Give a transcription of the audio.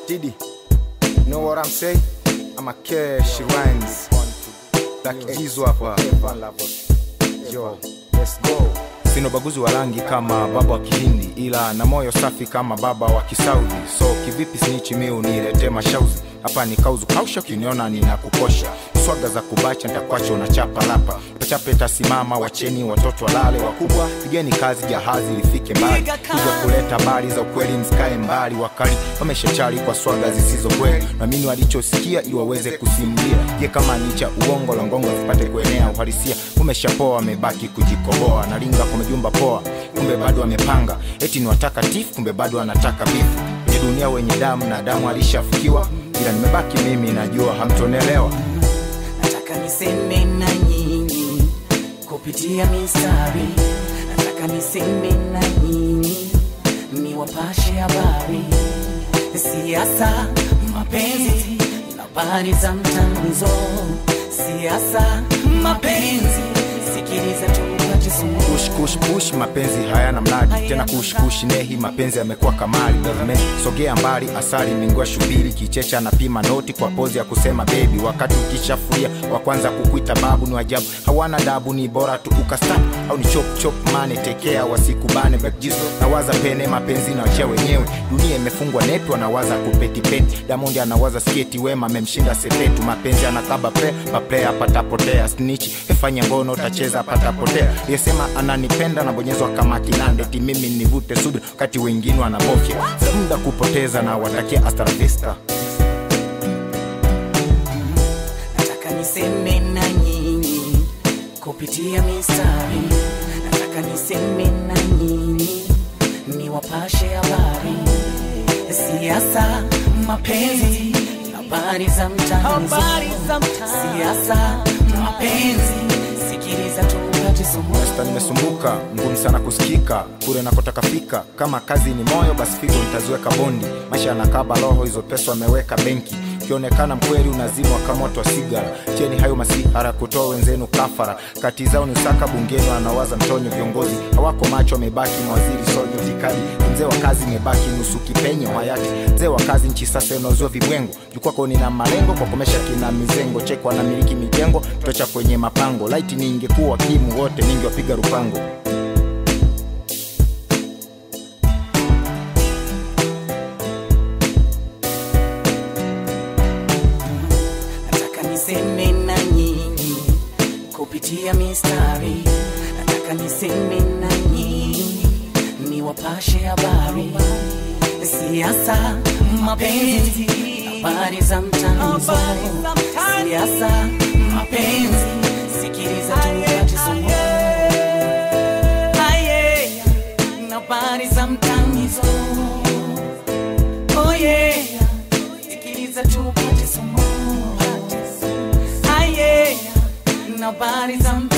Diddy, know what I'm saying? I'm a cash rhymes. Like Jizo hapa. Yo, let's go. Sina ubaguzi wa rangi kama baba wa Kihindi, ila na moyo safi kama baba wa Kisaudi. So kivipi snichi mi unilete mashauzi hapa ni kauzu kausha, ukiniona ninakukosha swaga za kubacha ntakwacha unachapa lapa pachape tasimama, wacheni watoto walale, wakubwa pigeni kazi, jahazi lifike mbali, kuja kuleta habari za ukweli, msikae mbali, wakali wameshachari kwa swaga zisizo kweli, namini walichosikia ili waweze kusimulia, je kama ni cha uongo, longongo zipate kuenea, uhalisia umeshapoa, wamebaki kujikoboa, nalinga kwa majumba poa, kumbe bado wamepanga, eti ni watakatifu, kumbe bado wanataka bifu, kwenye dunia wenye damu na damu alishafukiwa, ila nimebaki mimi, najua hamtonelewa. nataka niseme na nyinyi kupitia mistari, nataka niseme na nyinyi niwapashe habari, siasa, mapenzi na habari za mtanzo, siasa, mapenzi, sikiliza tupate somo Kush kush push, mapenzi hayana mradi tena. Kush kush nehi, mapenzi yamekuwa kamali. Government sogea mbali, asali mingua shubiri, kichecha na pima noti kwa pozi ya kusema baby, wakati ukishafuria wa kwanza kukuita babu ni wajabu, hawana dabu, ni bora tu ukastap au ni chop chop mane tekea, wasikubane backjizo nawaza pene, mapenzi na wachia wenyewe, dunia imefungwa netu, anawaza kupetipeti, Diamond anawaza sketi, Wema amemshinda sepetu, mapenzi anakaba pe maplaya patapotea, snitch efanya ngono utacheza patapotea, yesema ananipenda nabonyezwa kama kinande, ti mimi nivute subira wakati wengine wanabofya, za muda kupoteza na watakia hasta la vista. nataka niseme na nyinyi kupitia mistari, nataka niseme na nyinyi niwapashe habari, siasa, mapenzi, habari za mtanzo, siasa, mapenzi, sikiliza tupate somo. Sasa nimesumbuka, ngumu sana kusikika kule nakotaka fika. Kama kazi ni moyo, basi figo nitaziweka bondi. Maisha yanakaba roho, hizo pesa wameweka benki. Ukionekana mkweli unazimwa kama moto wa sigara. Cheni hayo masihara kutoa wenzenu kafara. Kati zao ni usaka bungeni, wanawaza mtonyo. Viongozi hawako macho, wamebaki mawaziri sojo vikali. Mzee wa kazi imebaki nusu kipenyo hayati. Mzee wa kazi nchi sasa inauzwa vibwengo. Jukwako nina malengo kwa komesha kina mizengo. Cheko anamiliki mijengo, tocha kwenye mapango. Laiti ningekuwa kimu wote ningewapiga rupango. nataka niseme na nyinyi kupitia mistari, nataka niseme na nyinyi niwapashe habari, siasa, mapenzi, habari za mtanzo, siasa, mapenzi, sikiliza tupate somo. Aye, habari za mtanzo, oh yeah, sikiliza tupate somo. Aye, habari za mtanzo